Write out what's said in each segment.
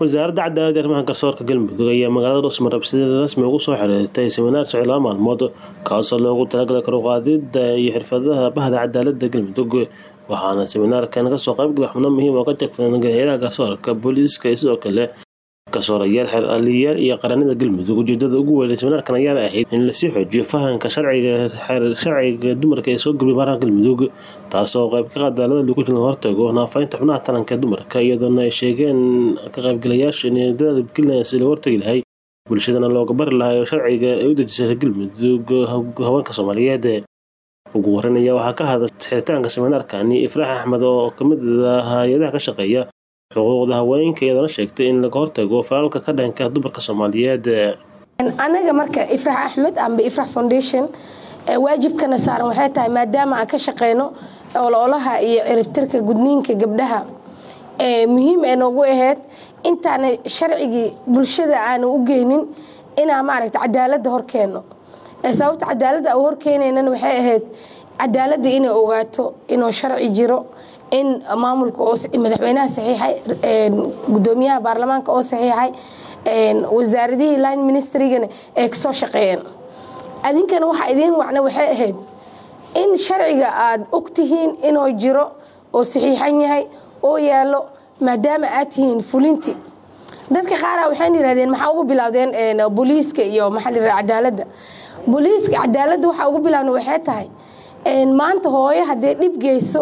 wasaaradda cadaalada arrimaha garsoorka galmudug ayaa magaalada dhuusmarab si rasmi ugu soo xiriirtay seminaar socod laba maalmood kaasoo loogu talagalay karuqaadida iyo xirfadaha bahda cadaalada galmudug waxaana seminaarkan kasoo qaybgalay xubno muhiim oo ka tirsan hay-adaha garsoorka booliiska iyo sidoo kale garsoorayaal xeer aliyaal iyo qaranada galmudug ujeedada ugu weyn seminaarkan ayaana ahayd in lasii xoojiyo fahanka sharciga sharciga dumarka ee soo geliya baaraha galmudug taasoo qayb ka cadaalada lagu jil hortago naafaynta xubnaha taranka dumarka iyadoona ay sheegeen ka qaybgalayaasha in dadaalgelinaya si loo hortagi lahay bulshadana looga bari lahay oo sharciga ay u dejisay galmudug haweenka soomaaliyeed ugu horeyn ayaa waxaa ka hadla xiritaanka seminaarkani ifraax axmed oo kamid ah hay-adaha ka shaqeeya xuquuqda haweenka iyadana sheegtay in laga hortago falaalka ka dhanka dumarka soomaaliyeed anaga marka ifrax axmed amba ifrax foundation waajibkana saaran waxay tahay maadaama aan ka shaqeyno ololaha iyo ciribtirka gudniinka gabdhaha muhiim ee noogu ahayd intaana sharcigii bulshada aanu u geynin inaan maaragta cadaalada horkeenno sababta cadaalada u horkeenaynana waxay ahayd cadaalada inay ogaato inuu sharci jiro in maamulka madaxweynaha saxiixay gudoomiyaha baarlamaanka oo saxiixay wasaaradihii line ministerigana ay kasoo shaqeeyeen adinkana waxaa idiin wacna waxay ahayd in sharciga aada ogtihiin inuu jiro oo saxiixan yahay oo yaalo maadaama aad tihiin fulinti dadka qaara waxaan yirahdeen maxaa ugu bilowdeen booliiska iyo maxaa la cadaalada booliiska cadaalada waxaa ugu bilowna waxay tahay maanta hooyo haddee dhib geyso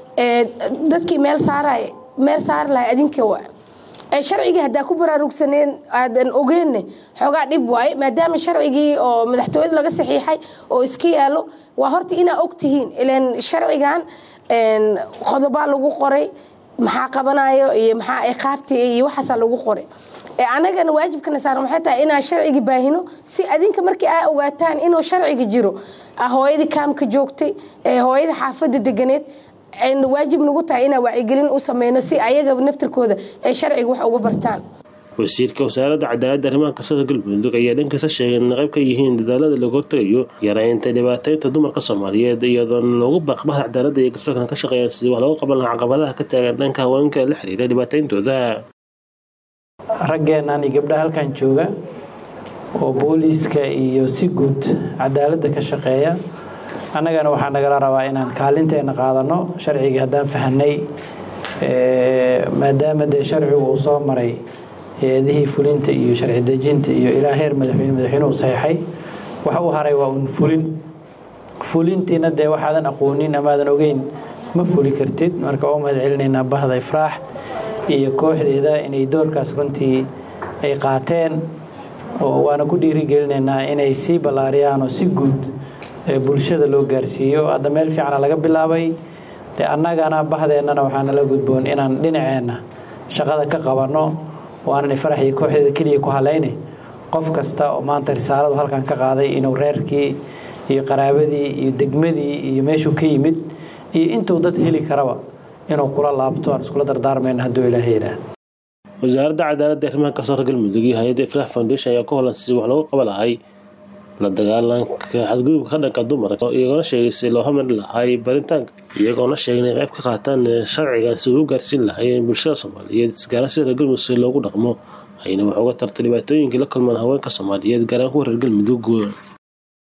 dadkii meel saaraay meel saari lahay adinka waa sharcigii haddaa ku baraarugsaneen aadan ogeenne xoogaa dhib waaye maadaama sharcigii oo madaxtooyada laga saxiixay oo iska yaalo waa horta inaa ogtihiin ilan sharcigan qodobaa lagu qoray maxaa qabanayo iyo maxaa iqaabti iyo waxaasaa lagu qoray anagana waajibkana saaran waxay tahay inaan sharcigi baahino si adinka markii aa ogaataan inuu sharciga jiro hooyadii kaamka joogtay hooyada xaafada deganeed waajib nagu tahay inaan wacyigelin u sameyno si ayaga naftirkooda ay sharciga wax uga bartaan wasiirka wasaaradda cadaaladda arrimaha garsoorka galmudug ayaa dhankiisa sheegay in qayb ka yihiin dadaalada lagu hortagayo yareynta dhibaateynta dumarka soomaaliyeed iyadoona loogu baaqbaha cadaaladda iyo garsoorkana ka shaqeeyaan sidii wax looga qaban lahaa caqabadaha ka taagan dhanka haweenka la xiriira dhibaateyntooda raggeennan iyo gabdhaha halkan jooga oo booliiska iyo si guud cadaaladda ka shaqeeya annagana waxaa nagala rabaa inaan kaalinteena qaadano sharcigii haddaan fahanay maadaama dee sharcigu uu soo maray hay-adihii fulinta iyo sharci dejinta iyo ilaa heer madaxweyne madaxweynuhu saxeixay waxa uu haray waa un fulin fulintiina dee waxaadan aqoonin amaadan ogeyn ma fuli kartid marka oo mahad celinaynaa bahda ifraax iyo kooxdeeda inay doorkaas runtii ay qaateen oo waana ku dhiirigelinaynaa inay sii ballaariyaan oo si guud bulshada loo gaarsiiyo hadda meel fiicana laga bilaabay de annagana bahdeennana waxaa nala gudboon inaan dhinaceenna shaqada ka qabanno waanan ifarax iyo kooxdeeda keliya ku halayne qof kasta oo maanta risaaladu halkan ka qaaday inuu reerkii iyo qaraabadii iyo degmadii iyo meeshuu ka yimid iyo intuu dad heli karaba inuu kula laabto aan iskula dardaarmayno hadduu ilaahay yidhaah wasaaradda cadaaladda arrimaha garsoorka galmudug iyo hay-adda ifraax foundation ayaa ka holan si wax loogu qaba lahay la dagaalanka xadgudubka ka dhanka dumarka iyagoona sheegay si loo hamari lahay baritaanka iyagoona sheegay inay qayb ka qaataan sharcigan si uu gaarsiin lahaayeen bulshada soomaaliyeed isgaaraan sida reer galmudug si loogu dhaqmo ayna wax uga tartay dhibaatooyinkii la kulmaan haweenka soomaaliyeed gaaraan kuwa reer galmudug